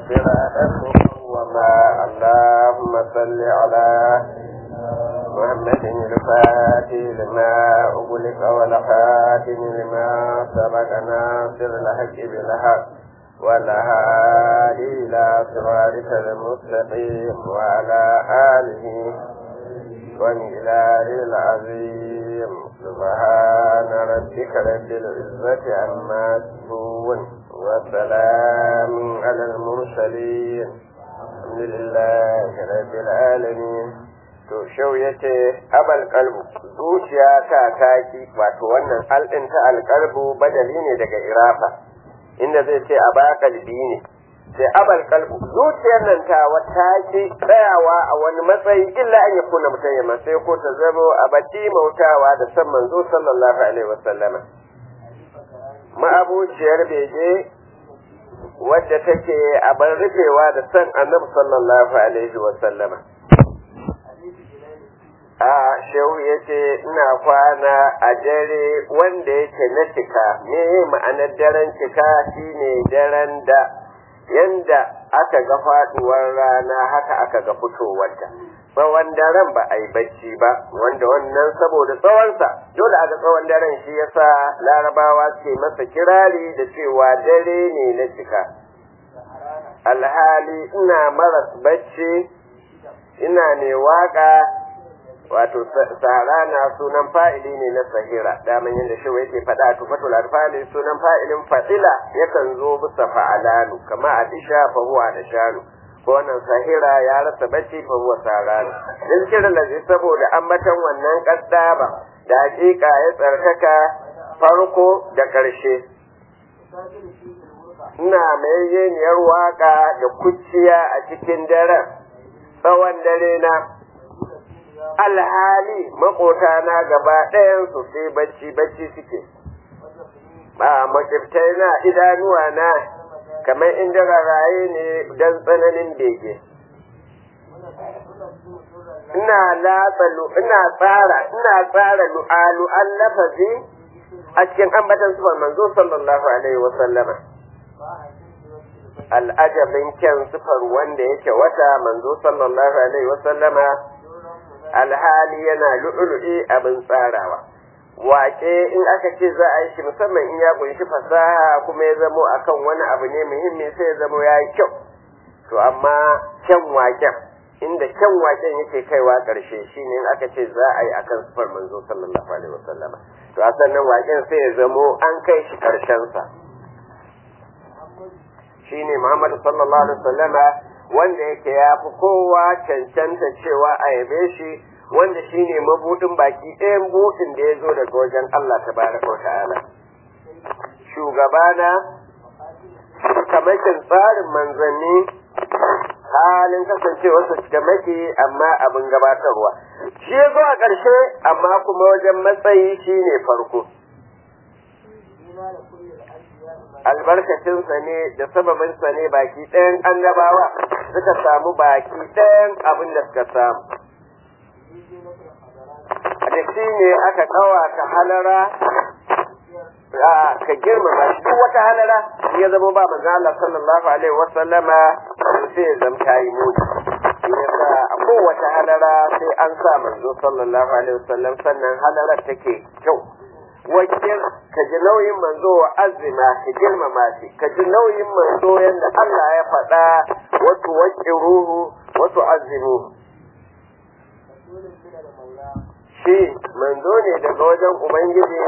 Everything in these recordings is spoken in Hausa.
صراطا وما اللهم صل على محمد الفاتح لما أغلق والخاتم لما سبق ناصر الحق بالحق والهادي إلى صراطك المستقيم وعلى آله ومقداره العظيم سبحان ربك رب العزة عما يصفون وسلام على المرسلين الحمد لله رب العالمين to shau ya ce abal kalbu zuciya ta taki wato wannan alɗin ta alkalbu badali ne daga irafa inda zai ce a ba kalbi ne sai abal kalbu zuciyar nan ta wata ki tsayawa a wani matsayi illa an yakuna mutum ya sai ko ta zamo a bati mautawa da san manzo sallallahu alaihi wasallama ma'abuciyar bege wadda take a bar rufewa da san annabi sallallahu alaihi wasallama a shehu ya ce ina kwana a dare wanda yake na cika me ma'anar daren cika shine daren da yanda aka ga faduwar rana haka aka ga fitowarta tsawon daren ba a yi bacci ba wanda wannan saboda tsawonsa dole a ga tsawon daren shi yasa larabawa ke masa kirari da cewa dare ne na cika alhali ina maras bacci ina ne waka wato sarana sunan fa'ili ne na sahira daman yadda shi yake faɗa tufatul alfali sunan fa'ilin fadila yakan zo bisa fa'alanu kama adisha fa huwa adashanu ko wannan sahira ya rasa bacci fa huwa sarana din kiran da zai saboda ambatan wannan kaddaba da hakika ya tsarkaka farko da karshe ina mai yeniyar waka da kuciya a cikin daren tsawon dare na alhali makotana gaba ɗayansu sai bacci bacci suke ba makiftai na idanuwa na kamar inda raraye ne don tsananin bege ina latsalu ina tsara ina tsara lu'alu an lafazi a cikin ambatan sufar manzo sallallahu alaihi wa sallama al'ajabin kyan sufar wanda yake wata manzo sallallahu alaihi wa sallama alhali yana lu'ulu'i abin tsarawa wake in aka ce za a yi shi musamman in ya kunshi fasaha kuma ya zamo akan wani abu ne muhimmi sai ya zamo ya yi kyau to amma kyan waken inda kyan waken yake kaiwa ƙarshe shine in aka ce za a yi akan sufar manzo sallallahu alaihi wasallam to a sannan waken sai ya zamo an kai shi ƙarshensa shine Muhammad sallallahu alaihi wasallama wanda yake ya fi kowa cancanta cewa a yabe shi wanda shi ne mabuɗin baki ɗayan buɗin da ya zo daga wajen Allah ta baraka wa ta'ala. Shugabana, kamakin tsarin manzanni halin kasancewarsa cikamaki amma abin gabatarwa. Shi ya zo a ƙarshe amma kuma wajen matsayi shi ne farko. albarkacinsa ne da sababinsa ne baki ɗayan annabawa suka samu baki ɗayan abin da suka samu. Da shi ne aka ɗawata halara ka girmama shi duk wata halara ya zama ba manzo Allah sallallahu alaihi wa sallama sai ya zama tayi muni. Yasa a kowace halara sai an sa manzo sallallahu alaihi wa sallam sannan halarar take kyau. wakil ka ji nauyin manzo wa azima ka girmama shi ka ji nauyin manzo yadda Allah ya faɗa wasu waƙi ruhu wasu azimu shi manzo ne daga wajen ubangiji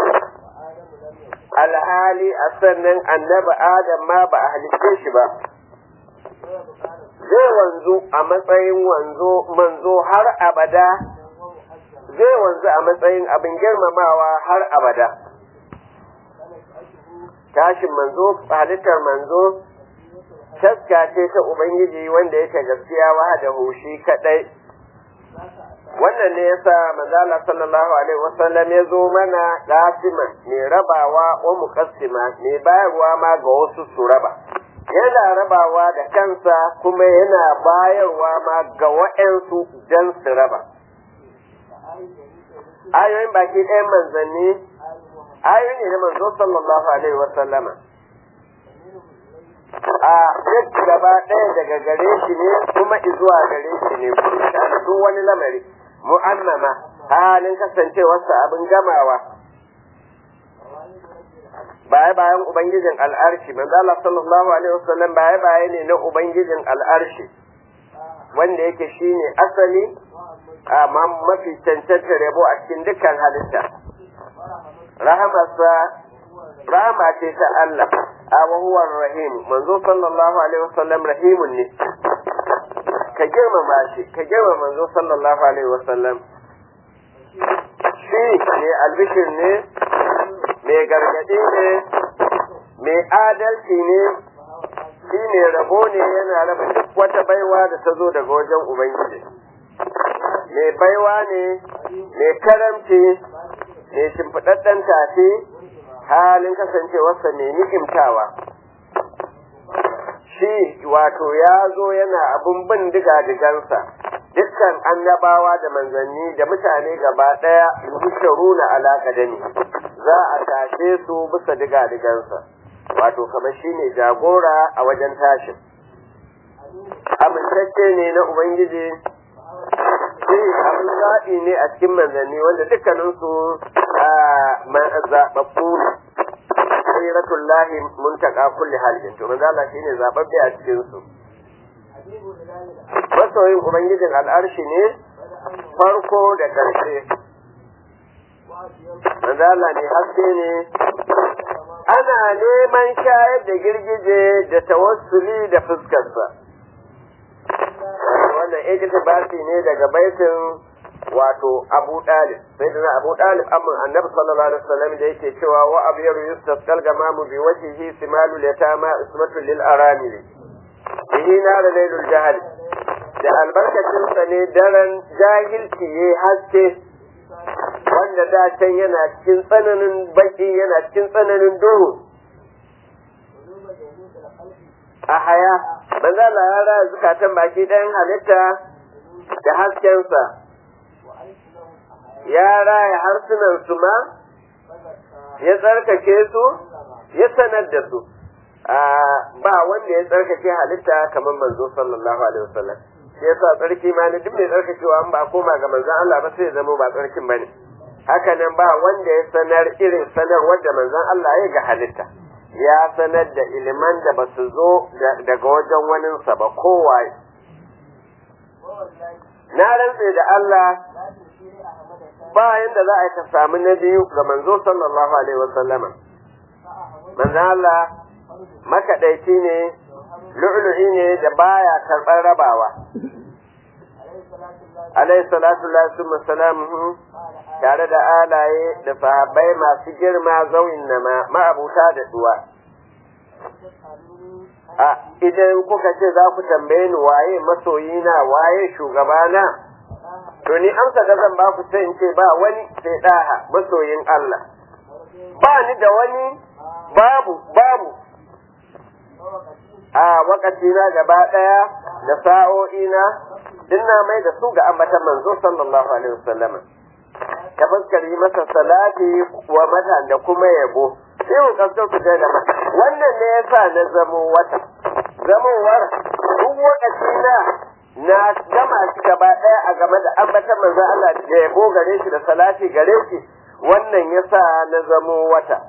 alhali a sannan annabi adam ma ba a halitte shi ba zai wanzu a matsayin wanzo manzo har abada zai wanzu a matsayin abin girmamawa har abada tashin manzo halittar manzo taska ce ta ubangiji wanda yake gaskiya wa da hushi kadai wannan ne yasa manzala sallallahu alaihi wasallam ya zo mana qasima mai rabawa wa muqassima mai bayarwa ma ga wasu su raba yana rabawa da kansa kuma yana bayarwa ma ga wa'ansu dan su raba ayoyin baki ɗayan manzanni ayoyi ne na manzo sallallahu alaihi wa sallama a duk gaba ɗaya daga gare shi ne kuma izuwa gare shi ne kullu sha'ani duk wani lamari mu'annama halin kasancewarsa abin gamawa baya bayan ubangijin al'arshi manzo Allah sallallahu alaihi wasallam baya baya ne na ubangijin al'arshi wanda yake shine asali amma mafi cancanta rabo a cikin dukkan halitta rahamarsa rahama ce ta Allah a huwa rahim manzo sallallahu alaihi wasallam rahimun ne ka girmama shi ka girmama manzo sallallahu alaihi wasallam shi ne albishir ne mai gargaɗi ne mai adalci ne shi ne rabo ne yana raba duk wata baiwa da ta zo daga wajen ubangiji mai baiwa ne mai karamci mai shimfiɗaɗɗen tafi halin kasancewarsa mai ni'imtawa shi wato ya zo yana abin bin diga-digansa dukkan annabawa da manzanni da mutane gaba ɗaya yusharuna alaƙa da ni za a tashe su bisa diga-digansa wato kamar shi ne jagora a wajen tashin amintacce ne na ubangiji shi abin zaɓi ne a cikin manzanni wanda dukkaninsu zaɓaɓɓu khairatullah muntaka kulli halin to manzo Allah shine zababbe a cikin su masoyin ubangijin al'arshi ne farko da karshe manzo Allah ne haske ne ana neman shayar da girgije da tawassuli da fuskarsa wannan iktibasi ne daga baitin wato Abu Dalib sai da Abu Dalib amma Annabi sallallahu alaihi wasallam da yake cewa wa abyaru yustasqal gamamu bi wajhihi simalu yatama ismatu lil aramil bihi nar laylul jahl da albarkacin sa ne daren jahilci yayi haske wanda da can yana cikin tsananin baki yana cikin tsananin duhu a haya manzo Allah ya raya zukatan baki ɗayan halitta da haskensa ya raya harsunan su ma ya tsarkake su ya sanar da su ba wanda ya tsarkake halitta kamar manzo sallallahu alaihi wasallam shi yasa tsarki ma ne duk mai tsarkakewa an ba koma ga manzon Allah ba sai ya zama ba tsarkin bane haka nan ba wanda ya sanar irin sanar wanda manzon Allah ya ga halitta ya sanar da iliman da ba su zo daga wajen waninsa ba kowaye na rantse da Allah ba yanda za a yi ka samu na biyu ga manzo sallallahu alaihi wasallama manzo Allah makaɗaici ne lu'lu'i ne da baya karɓar rabawa alaihi salatu lillahi salamuhu tare da alaye da sahabbai masu girma zauyin nama ma'abuta da duwa a idan kuka ce za ku tambaye ni waye masoyina waye shugabana to ni amsa da zan ba ku sai in ce ba wani sai daha masoyin Allah ba ni da wani babu babu a wakati na gaba daya da sa'o'ina dinna mai da su ga ambatan manzo sallallahu alaihi wasallam ta fuskar yi masa salati wa mata da kuma yabo sai ku kasar ku da mata wannan ne yasa na zamo wata zamowar duk wakati na na gama shi gaba ɗaya a game da ambatan manzo Allah da yabo gare shi da salati gare shi wannan yasa na zamo wata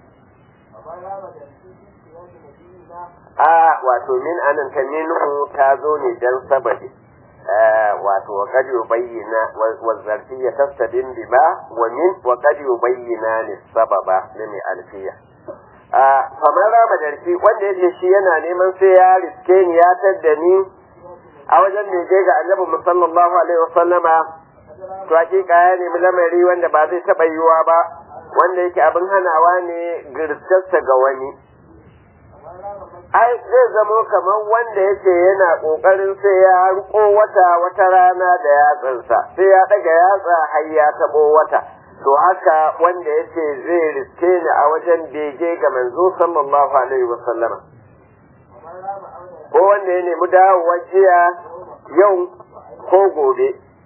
a wato min anan ta minhu ta zo ne dan sababi wato wa kad yubayyana wa zarfiyya tastadin bima wa min wa kad yubayyana ni sababa ne mai alfiya a kamar rama darfi wanda yake shi yana neman sai ya riske ni ya tadda ni a wajen da je ga annabi sallallahu alaihi wasallama to hakika ya nemi lamari wanda ba zai taba yiwa ba wanda yake abin hanawa ne girstarsa ga wani ai zai zamo kamar wanda yake yana kokarin sai ya riko wata wata rana da yatsansa sai ya daga yatsa har ya tabo wata to haka wanda yake zai riske ni a wajen bege ga manzo sallallahu alaihi wasallama ko wanda ya nemi dawowa jiya yau ko gobe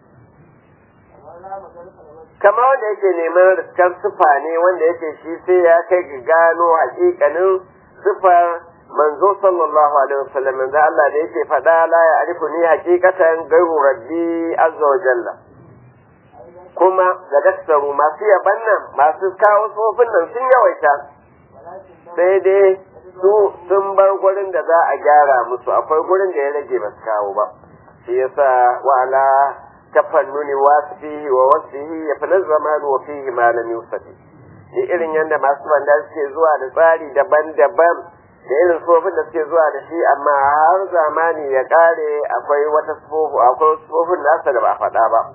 kama wanda yake neman riskar sufa ne wanda yake shi sai ya kai ga gano hakikanin sufar manzo sallallahu alaihi wasallam manzo Allah da yake faɗa la ya arifu ni hakikatan gairu rabbi azza wa jalla kuma da daktaru masu yaban nan masu kawo tsofin nan sun yawaita sai dai su sun bar gurin da za a gyara musu akwai gurin da ya rage ba su kawo ba shi yasa wa'ala tafannuni wasfihi wa wasfihi ya fi zamanu wa fihi ma lam yusafi ni irin yadda masu banda suke zuwa da tsari daban-daban da irin tsofin da suke zuwa da shi amma har zamani ya kare akwai wata tsofu akwai tsofin nasa da ba a faɗa ba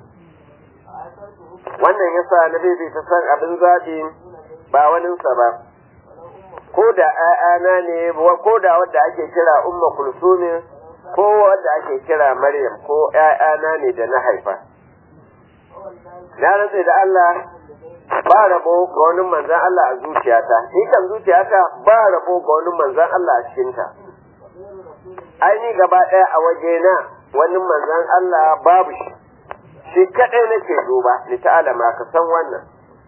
wannan yasa na bebe ta san abin zaɓi ba waninsa ba ko da ‘ya'yana ne ko da wadda ake kira umma kulsumi ko wadda ake kira maryam ko ‘ya'yana ne da na haifa na rantsa da Allah ba rabo ga wani manzan Allah a zuciyata ni kan zuciyata ba rabo ga wani manzan Allah a cikinta ai ni gaba ɗaya a wajena wani manzan Allah babu shi shi kaɗai nake duba ni ta'alama ka san wannan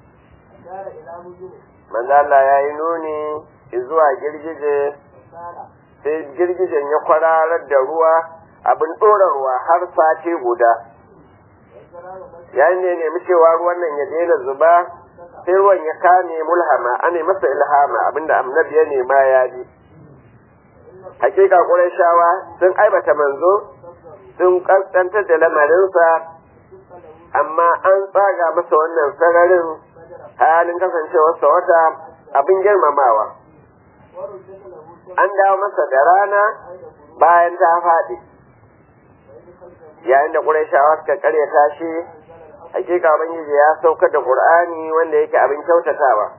manzo Allah ya yi nuni zuwa girgije sai girgijen ya kwararar da ruwa abin ɗorarwa har sati guda yayin da ya nemi cewa ruwan nan ya daina zuba sai ruwan ya kame mulhama ana masa ilhama abinda annabi ya nema ya ji hakika shawa sun aibata manzo sun kaskantar da lamarinsa amma an tsaga masa wannan sararin halin kasancewarsa wata abin girmamawa an dawo masa da rana bayan ta faɗi yayin da ƙurayshawa suka karyata shi hakika ubangiji ya saukar da qur'ani wanda yake abin kyautatawa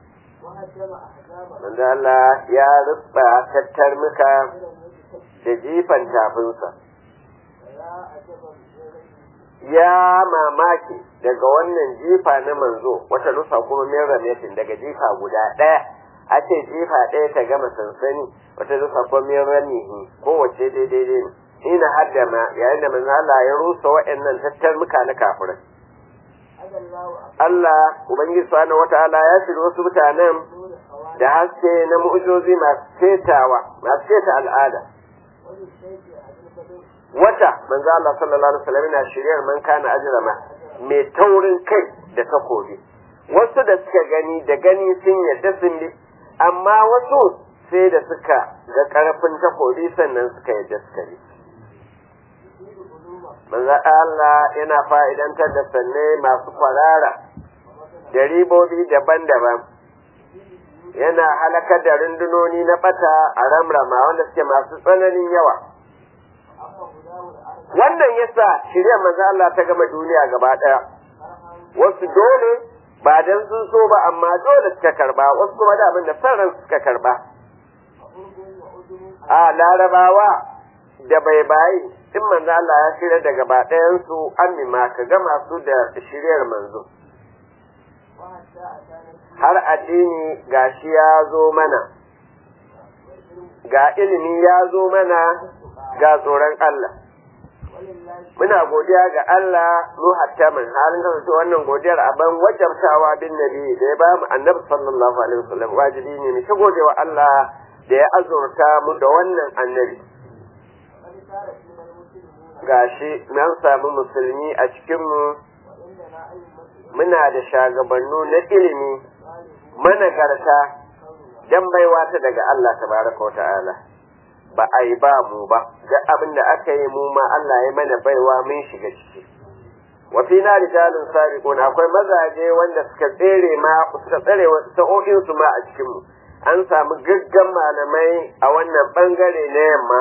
manzo Allah ya rubba tattar muka da jifan tafinsa ya mamaki daga wannan jifa na manzo wata nusa kuma min ramatin daga jifa guda ɗaya a ce jifa ɗaya ta gama sansani wata nusa kuma min ramihi kowace daidai ne ina haddama yayin da manzo Allah ya rusa waɗannan tattarmuka na kafirai Allah Ubangiji subhanahu wata'ala ya shirya wasu mutanen da haske na mu'ujozi masu cetawa masu ceta al'ada wata manzo Allah sallallahu alaihi wasallam yana shiryar man kana ajrama mai taurin kai da takobi wasu da suka gani da gani sun yadda sun bi amma wasu sai da suka ga karfin takobi sannan suka yadda suka bi manzo Allah yana fa'idantar da sanne masu kwarara da ribobi daban-daban yana halakar da rundunoni na bata a ramrama wanda suke masu tsananin yawa wannan yasa shirya manzo Allah ta gama duniya gaba daya wasu dole ba dan sun so ba amma dole suka karba wasu kuma da abin da sarran suka karba a larabawa da bai bayi in manzo Allah ya shirya da gaba ɗayan su amima ka gama su da shiryar manzo har addini gashi ya zo mana ga ilimi ya zo mana ga tsoron Allah muna godiya ga Allah mu hatta min halin kasance wannan godiyar aban wajabtawa bin nabi da ya ba mu annabi sallallahu alaihi wasallam wajibi ne mu ta godewa Allah da ya azurta mu da wannan annabi gashi nan samu musulmi a cikinmu muna da shagabannu na ilimi managarta dan baiwa ta daga Allah tabaraka wa ta'ala ba a yi ba mu ba duk abin da aka yi mu ma Allah ya mana baiwa mun shiga ciki wa fi na rijalun sabiqun akwai mazaje wanda suka tsere ma suka tsare sa'o'in su ma a cikin mu an samu gaggan malamai a wannan bangare na yamma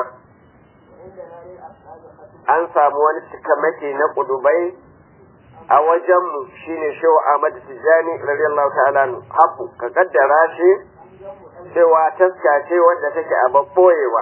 an samu wani cikamake na kudubai a wajenmu shine shehu Ahmad Tijani radiyallahu ta'ala haku ka kaddara shi cewa taska ce wanda take a babboyewa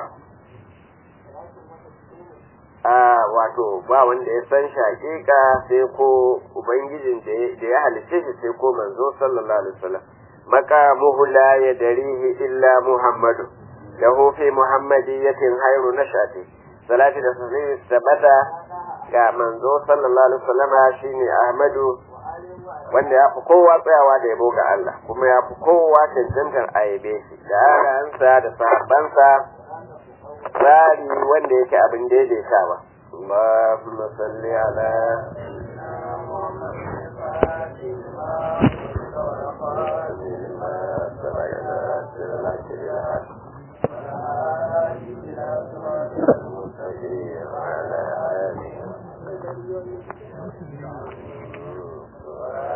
a wato ba wanda ya san shi hakika sai ko ubangijin da ya halice shi sai ko manzo sallallahu alaihi wasallam maqamuhu la yadrihi illa muhammadu lahu fi muhammadiyatin khairu nashati salati da sun tabbata ga manzo sallallahu alaihi wasallam shine ahmadu wanda ya fi kowa tsayawa da yabo ga Allah kuma ya fi kowa cancantar a yabe shi da haransa da sahabbansa tsari wanda yake abin daidaitawa اللهم صل على وعلى آله